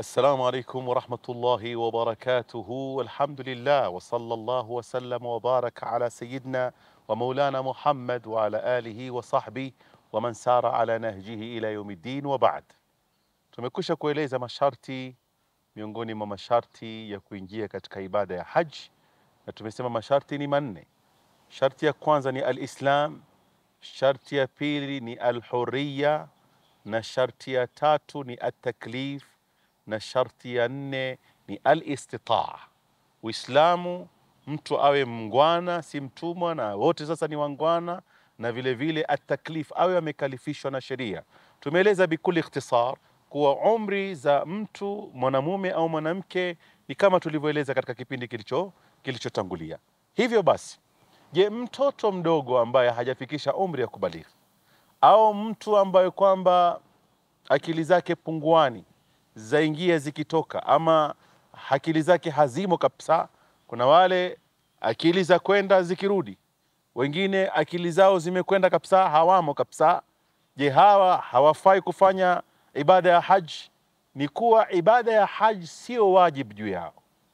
Assalamu alaikum warahmatullahi wabarakatuhu walhamdulillah wa sallallahu wasallam wabaraka ala sayidina wa maulana Muhammad wa ala alihi wa sahbihi wa man sara ala nahjihi ila yaumiddin wa ba'd. Tumekwisha kueleza masharti miongoni mwa masharti ya kuingia katika ibada ya haji, na tumesema masharti ni manne. Sharti ya kwanza ni alislam, sharti ya pili ni alhuriya, na sharti ya tatu ni ataklif na sharti ya nne ni alistitaa. Uislamu, mtu awe mngwana, si mtumwa, na wote sasa ni wangwana, na vile vile ataklif, awe amekalifishwa na sheria. Tumeeleza bikuli ikhtisar kuwa umri za mtu mwanamume au mwanamke ni kama tulivyoeleza katika kipindi kilicho kilichotangulia. Hivyo basi, je, mtoto mdogo ambaye hajafikisha umri ya kubalighi au mtu ambaye kwamba akili zake punguani zaingia zikitoka, ama akili zake hazimo kabisa. Kuna wale akili za kwenda zikirudi, wengine akili zao zimekwenda kabisa, hawamo kabisa. Je, hawa hawafai kufanya ibada ya haji? Ni kuwa ibada ya haji sio wajibu juu yao,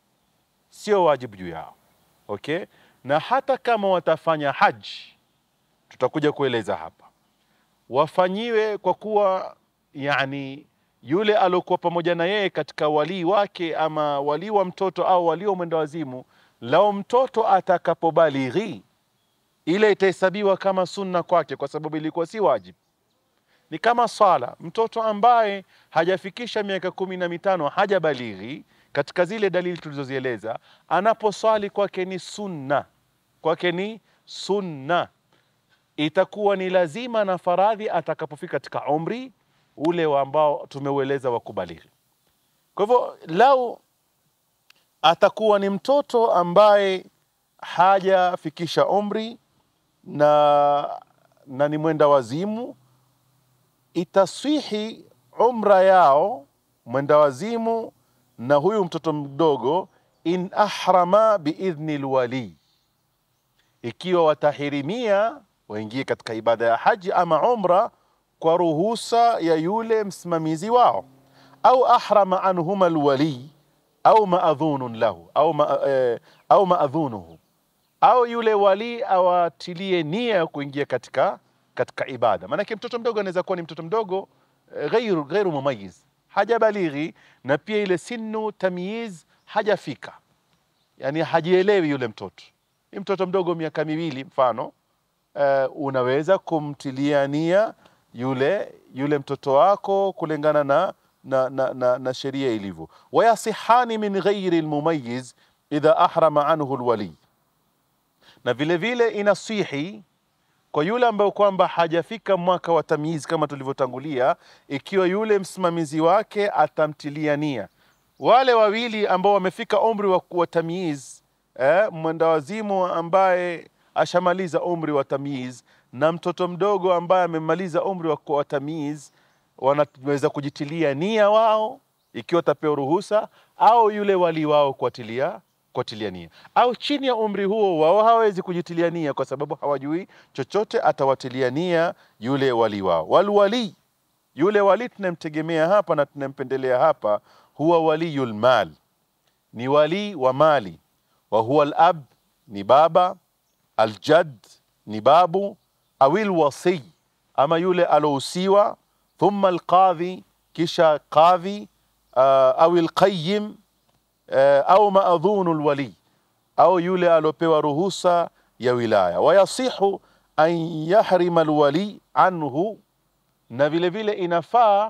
sio wajibu juu yao, okay? Na hata kama watafanya haji, tutakuja kueleza hapa, wafanyiwe kwa kuwa yani yule aliokuwa pamoja na yeye katika walii wake ama walii wa mtoto au walii wa mwenda wazimu, lao mtoto atakapobalighi, ile itahesabiwa kama sunna kwake, kwa sababu ilikuwa si wajibu. Ni kama swala, mtoto ambaye hajafikisha miaka kumi na mitano hajabalighi, katika zile dalili tulizozieleza, anaposwali kwake ni sunna, kwake ni sunna, itakuwa ni lazima na faradhi atakapofika katika umri ule wa ambao tumeueleza wa kubalighi. Kwa hivyo lau atakuwa ni mtoto ambaye hajafikisha umri na, na ni mwenda wazimu, itaswihi umra yao mwenda wazimu na huyu mtoto mdogo, in ahrama biidhni lwali, ikiwa watahirimia waingie katika ibada ya haji ama umra kwa ruhusa ya yule msimamizi wao, au ahrama anhuma alwali au maadhunun lahu au, ma, eh, au maadhunuhu au yule wali awatilie nia ya kuingia katika, katika ibada. Maanake mtoto mdogo anaweza kuwa ni mtoto mdogo eh, ghairu, ghairu mumayiz, hajabalighi na pia ile sinu tamyiz hajafika, yani hajielewi yule mtoto. Ni mtoto mdogo miaka miwili mfano, eh, unaweza kumtilia nia yule yule mtoto wako kulingana na, na, na, na, na sheria ilivyo. Wayasihani min ghairi lmumayiz idha ahrama anhu lwali, na vile vile inasihi kwa yule ambayo kwamba hajafika mwaka wa tamyiz kama tulivyotangulia, ikiwa yule msimamizi wake atamtilia nia. Wale wawili ambao wamefika umri wa, wa tamyiz eh, mwendawazimu ambaye ashamaliza umri wa tamyiz na mtoto mdogo ambaye amemaliza umri wa, wa tamyiz wanaweza kujitilia nia wao ikiwa tapewa ruhusa, au yule wali wao kuatilia kuatilia nia, au chini ya umri huo wao hawezi kujitilia nia kwa sababu hawajui chochote, atawatilia nia yule wali wao. Walwali, yule wali tunamtegemea hapa na tunampendelea hapa, huwa waliyul mal, ni wali wa mali, wa huwa alab, ni baba, aljad, ni babu awil wasi ama yule alousiwa, thumma alqadhi, kisha qadhi uh, au alqayyim uh, au maadhunu alwali, au yule aliopewa ruhusa ya wilaya. Wayasihu an yahrima alwali anhu, na vile vile inafaa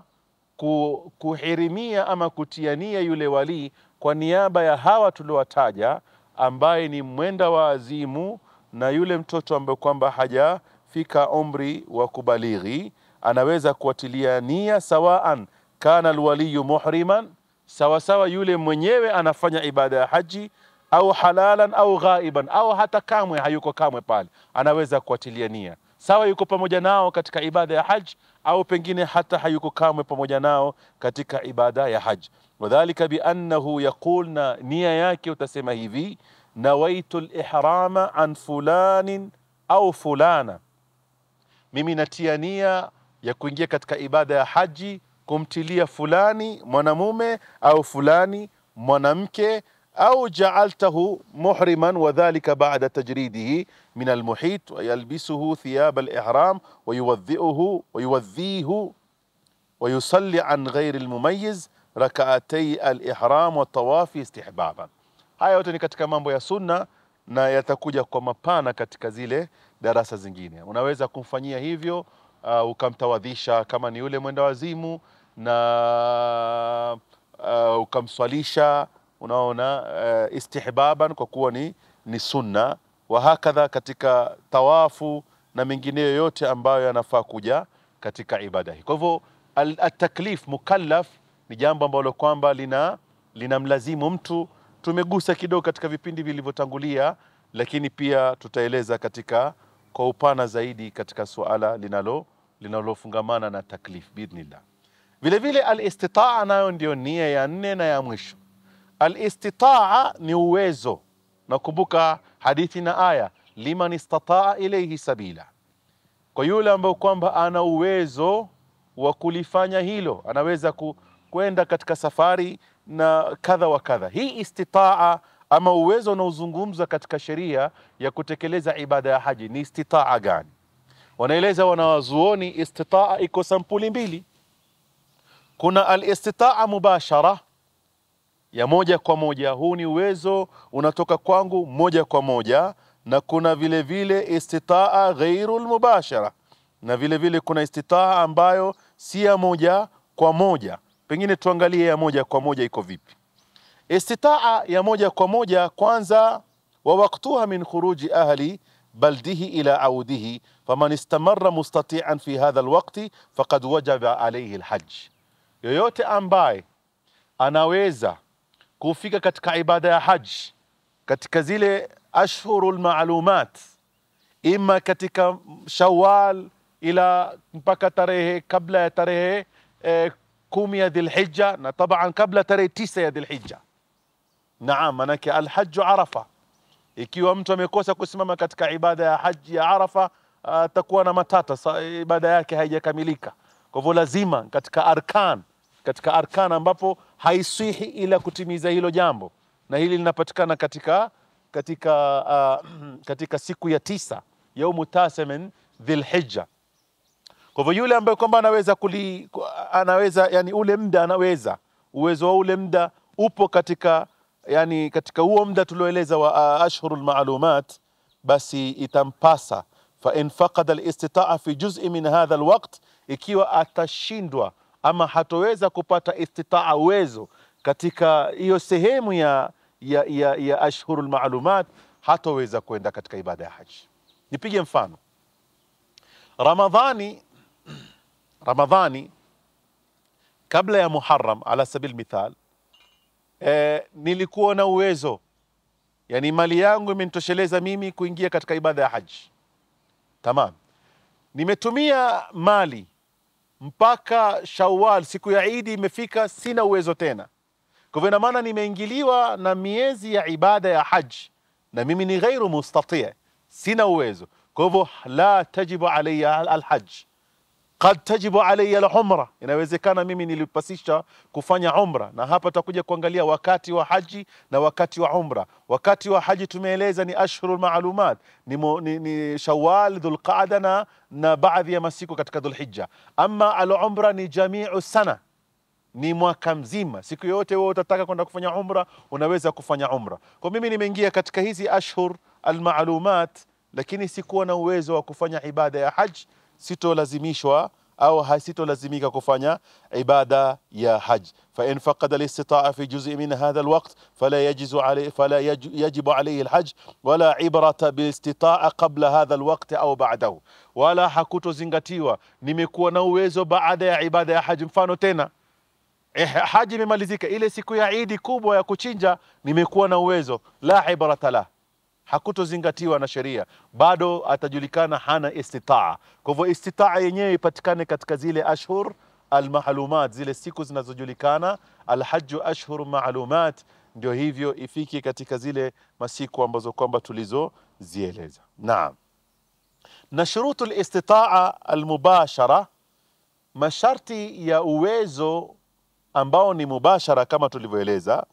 kuhirimia ama kutiania yule wali kwa niaba ya hawa tuliowataja, ambaye ni mwenda wa azimu na yule mtoto ambaye kwamba haja fika umri wa kubalighi anaweza kuatilia nia, sawaan kana alwaliyu muhriman, sawasawa yule mwenyewe anafanya ibada ya haji, au halalan au ghaiban, au hata kamwe hayuko kamwe pale, anaweza kuatilia nia sawa, yuko pamoja nao katika ibada ya haji, au pengine hata hayuko kamwe pamoja nao katika ibada ya haji. Wadhalika biannahu yaqul, na nia yake utasema hivi, nawaitu lihrama an fulanin au fulana mimi natia nia ya kuingia katika ibada ya haji kumtilia fulani mwanamume au fulani mwanamke au jaaltahu muhriman wadhalika ba'da tajridihi min almuhit wayalbisuhu thiyab alihram wayuwadhiuhu wayuwadhihu ويصلي عن غير المميز ركعتي الإحرام والطواف استحبابا haya yote ni katika mambo ya sunna na yatakuja kwa mapana katika zile darasa zingine unaweza kumfanyia hivyo uh, ukamtawadhisha kama ni yule mwenda wazimu na uh, ukamswalisha unaona uh, istihbaban kwa kuwa ni, ni sunna wa hakadha katika tawafu na mengineyo yote ambayo yanafaa kuja katika ibada hii kwa hivyo al- ataklif mukallaf ni jambo ambalo kwamba lina linamlazimu mtu tumegusa kidogo katika vipindi vilivyotangulia lakini pia tutaeleza katika kwa upana zaidi katika suala linalo linalofungamana na taklif biidhnillah vile vile alistitaa nayo ndio nia ya nne na ya mwisho alistitaa ni uwezo nakumbuka hadithi na aya liman istataa ilaihi sabila kwa yule ambaye kwamba ana uwezo wa kulifanya hilo anaweza ku, kwenda katika safari na kadha wa kadha hii istitaa ama uwezo unaozungumzwa katika sheria ya kutekeleza ibada ya haji ni istitaa gani wanaeleza wanawazuoni istitaa iko sampuli mbili kuna alistitaa mubashara ya moja kwa moja huu ni uwezo unatoka kwangu moja kwa moja na kuna vile vile istitaa ghairu lmubashara na vile vile kuna istitaa ambayo si ya moja kwa moja pengine tuangalie ya moja kwa moja iko vipi istitaa ya moja kwa moja kwanza wa waktuha min khuruji ahli baldihi ila audihi faman istamarra mustatian fi hadha alwaqti faqad wajaba alayhi alhajj yoyote ambaye anaweza kufika katika ibada ya haji katika zile ashhuru lmalumat ima katika shawal ila mpaka tarehe kabla ya tarehe eh, kumi ya dhilhija na taban kabla tarehe tisa ya dhilhija naam manake alhaju arafa ikiwa mtu amekosa kusimama katika ibada ya haji ya arafa atakuwa na matata sa, ibada yake haijakamilika kwa hivyo lazima katika arkan katika arkan ambapo haiswihi ila kutimiza hilo jambo na hili linapatikana katika katika uh, katika siku ya tisa yaumu tasa min dhilhija kwa hivyo yule ambaye kwamba anaweza kuli, anaweza yani ule muda anaweza uwezo wa ule muda upo katika yani katika huo muda tulioeleza wa uh, ashhurul maalumat basi itampasa fa in faqada alistitaa fi juz'i min hadha alwaqt ikiwa atashindwa ama hatoweza kupata istitaa uwezo katika hiyo sehemu ya ya, ya, ya ashhurul maalumat hatoweza kwenda katika ibada ya haji nipige mfano ramadhani ramadhani kabla ya muharam ala sabil mithal e, nilikuwa na uwezo yani mali yangu imenitosheleza mimi kuingia katika ibada ya haji tamam nimetumia mali mpaka shawal siku ya idi imefika sina uwezo tena kwa hivyo ina maana nimeingiliwa na miezi ya ibada ya haji na mimi ni ghairu mustatia sina uwezo kwa hivyo la tajibu alaya alhaj qad tajibu alaya alumra inawezekana mimi nilipasisha kufanya umra na hapa tutakuja kuangalia wakati wa haji na wakati wa umra wakati wa haji tumeeleza ni ashhurul maalumat ni, mo, ni, ni shawal dhulqaada na, na baadhi ya masiku katika dhulhija ama alumra ni jamiu sana ni mwaka mzima siku yoyote wewe utataka kwenda kufanya umra unaweza kufanya umra kwa mimi nimeingia katika hizi ashhur almalumat lakini sikuwa na uwezo wa kufanya ibada ya haj sitolazimishwa au hasitolazimika kufanya ibada ya haj فإن فقد الاستطاعة في جزء من هذا الوقت فلا يجز عليه فلا يج يجب عليه الحج ولا عبرة بالاستطاعة قبل هذا الوقت أو بعده ولا hakutozingatiwa nimekuwa na uwezo baada ya ibada ya haji mfano tena eh, haji imemalizika ile siku ya idi kubwa ya kuchinja nimekuwa na uwezo la ibrata lah hakutozingatiwa na sheria bado atajulikana hana istitaa kwa hivyo istitaa yenyewe ipatikane katika zile ashhur almalumat zile siku zinazojulikana alhaju ashhur maalumat ndio hivyo ifike katika zile masiku ambazo kwamba tulizozieleza naam na shurutu listitaa almubashara masharti ya uwezo ambao ni mubashara kama tulivyoeleza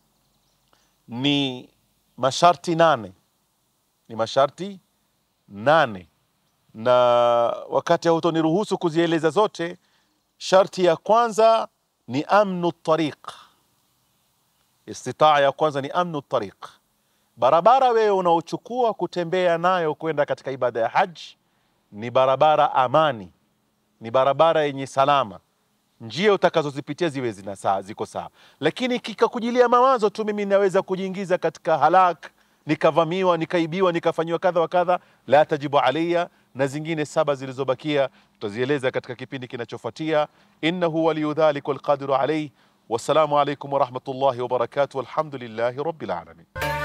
ni masharti nane, ni masharti nane, na wakati hautoniruhusu kuzieleza zote. Sharti ya kwanza ni amnu tariq, istitaa ya kwanza ni amnu tariq, barabara wewe unaochukua kutembea nayo kwenda katika ibada ya haji ni barabara amani, ni barabara yenye salama njia utakazozipitia ziwe zina saa ziko sawa, lakini kikakujilia mawazo tu, mimi naweza kujiingiza katika halak, nikavamiwa, nikaibiwa, nikafanyiwa kadha wa kadha, la tajibu alayya. Na zingine saba zilizobakia tutazieleza katika kipindi kinachofuatia. Innahu waliyu dhalik walqadiru alayh. Wassalamu alaykum wa rahmatullahi wa barakatuh, walhamdulillahi rabbil alamin.